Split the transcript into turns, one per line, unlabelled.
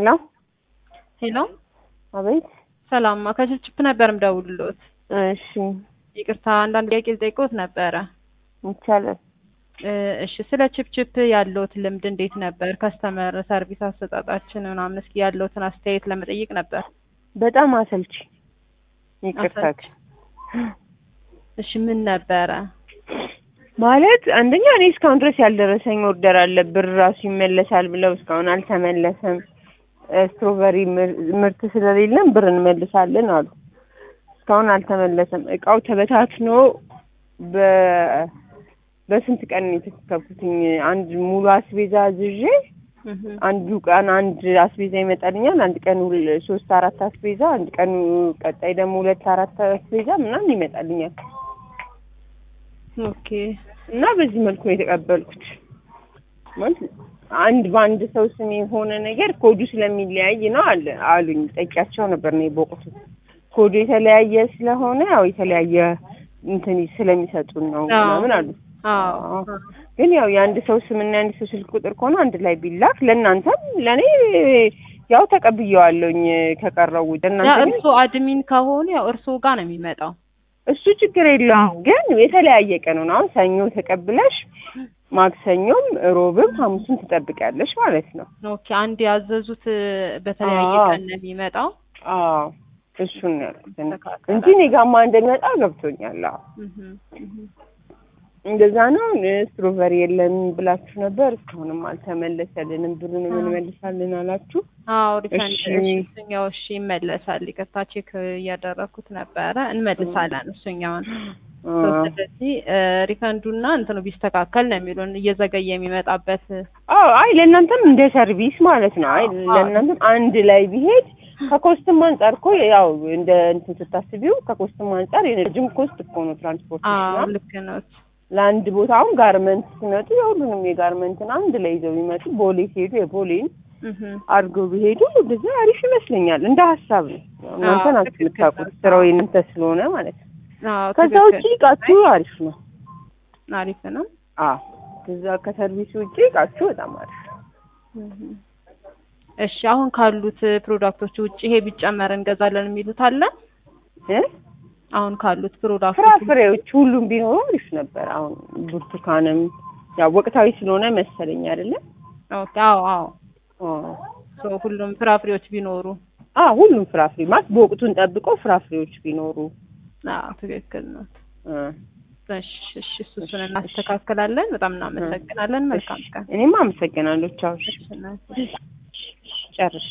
ሄሎ
ሄሎ
አቤት።
ሰላም ከችፕችፕ ነበር ምደውልሎት።
እሺ
ይቅርታ አንዳንድ ጥያቄ ልጠይቅዎት ነበረ።
ይቻላል።
እ እሺ ስለ ችፕችፕ ያለዎት ልምድ እንዴት ነበር? ከስተመር ሰርቪስ አሰጣጣችን ምናምን እስኪ ያለዎትን አስተያየት ለመጠየቅ ነበር።
በጣም አሰልቺ። ይቅርታ
አሰልቺ። እሺ ምን ነበረ?
ማለት አንደኛ እኔ እስካሁን ድረስ ያልደረሰኝ ኦርደር አለ። ብር ራሱ ይመለሳል ብለው እስካሁን አልተመለሰም። እ ስትሮበሪ ምር- ምርት ስለሌለን ብር እንመልሳለን አሉ። እስካሁን አልተመለሰም። እቃው ተበታትኖ በ በስንት ቀን ነው የተከተብኩትኝ? አንድ ሙሉ አስቤዛ አዝዤ
እህ
አንዱ ቀን አንድ አስቤዛ ይመጣልኛል። አንድ ቀን ሁል- ሶስት አራት አስቤዛ፣ አንድ ቀን ቀጣይ ደግሞ ሁለት አራት አስቤዛ ምናምን ይመጣልኛል
ኦኬ
እና በዚህ መልኩ ነው የተቀበልኩት። ማለት አንድ በአንድ ሰው ስም የሆነ ነገር ኮዱ ስለሚለያይ ነው አለ አሉኝ። ጠቂያቸው ነበር ነው በወቅቱ ኮዱ የተለያየ ስለሆነ ያው የተለያየ እንትን ስለሚሰጡን ነው
አዎ።
ምናምን አሉ።
አዎ
አዎ። ግን ያው የአንድ ሰው ስምና የአንድ ሰው ስልክ ቁጥር ከሆነ አንድ ላይ ቢላክ ለእናንተም ለእኔ ያው ተቀብዬዋለሁኝ ከቀረው ውጭ
ያ
እናንተ ግን
እርስዎ አድሚን ከሆኑ ያው እርስዎ ጋር ነው የሚመጣው።
እሱ ችግር የለውም። ግን የተለያየ ቀን ነው። አሁን ሰኞ ተቀብለሽ ማክሰኞም ሮብም ሐሙስም ትጠብቂያለሽ ማለት ነው።
ኦኬ አንድ ያዘዙት በተለያየ
አዎ።
ቀን ነው የሚመጣው።
አዎ እሱን ነው ያልኩት እኔ።
ተካከለ።
እንጂ እኔ ጋማ እንደሚመጣ ገብቶኛል። አዎ
እህ እህ
እንደዛ ነው። ስትሮበሪ የለም ብላችሁ ነበር፣ እስካሁንም አልተመለሰልንም። ብሩንም እንመልሳለን አላችሁ።
አዎ ሪፈንድ
እሺ።
እሺ እሱኛው እሺ ይመለሳል። ይቅርታ ቼክ እያደረኩት ነበረ እንመልሳለን እሱኛውን።
አዎ።
ስለዚህ ሪፈንዱና እንትኑ ቢስተካከል ነው የሚሉን እየዘገየ የሚመጣበት
አዎ አይ ለእናንተም እንደ ሰርቪስ ማለት ነው። አይ
አዎ።
ለእናንተም አንድ ላይ ቢሄድ ከኮስትም አንጻር እኮ ያው እንደ እንትን ስታስቢው ከኮስትም አንጻር የረጅም ኮስት እኮ ነው
አዎ
ትራንስፖርቴሽን
ልክ ነው።
ለአንድ ቦታ አሁን ጋርመንት ሲመጡ የሁሉንም የጋርመንትን አንድ ላይ ይዘው ቢመጡ ቦሌ ሲሄዱ የቦሌን
እህ
አድርገው ቢሄዱ እንደዛ አሪፍ ይመስለኛል። እንደ ሀሳብ ነው። ያው እናንተ
አዎ፣
ናችሁ
ትክክል
የምታውቁት
ነው።
ስራው የእናንተ ስለሆነ ማለት ነው።
አዎ
ከዛ
ትክክል።
ውጭ እቃችሁ አሪፍ ነው።
አሪፍ ነው።
አዎ ከዛ ከሰርቪስ ውጭ እቃችሁ በጣም አሪፍ ነው።
እህ እሺ አሁን ካሉት ፕሮዳክቶች ውጭ ይሄ ቢጨመር እንገዛለን የሚሉት አለ?
እ
አሁን ካሉት ፕሮዳክቶች
ፍራፍሬዎች ሁሉም ቢኖሩ አሪፍ ነበር። አሁን ብርቱካንም ያው ወቅታዊ ስለሆነ መሰለኝ አይደለም።
ኦኬ አዎ አዎ
አዎ
ሶ ሁሉም ፍራፍሬዎች ቢኖሩ
አዎ ሁሉም ፍራፍሬ ማለት በወቅቱን ጠብቀው ፍራፍሬዎች ቢኖሩ
አዎ ትክክል ነው።
እ
እሺ እሺ እሱ እሱን እናስተካክላለን። በጣም እናመሰግናለን። መልካም ቀን።
እኔም አመሰግናለሁ። ቻው።
እሺ እናቴ።
ጨርሽ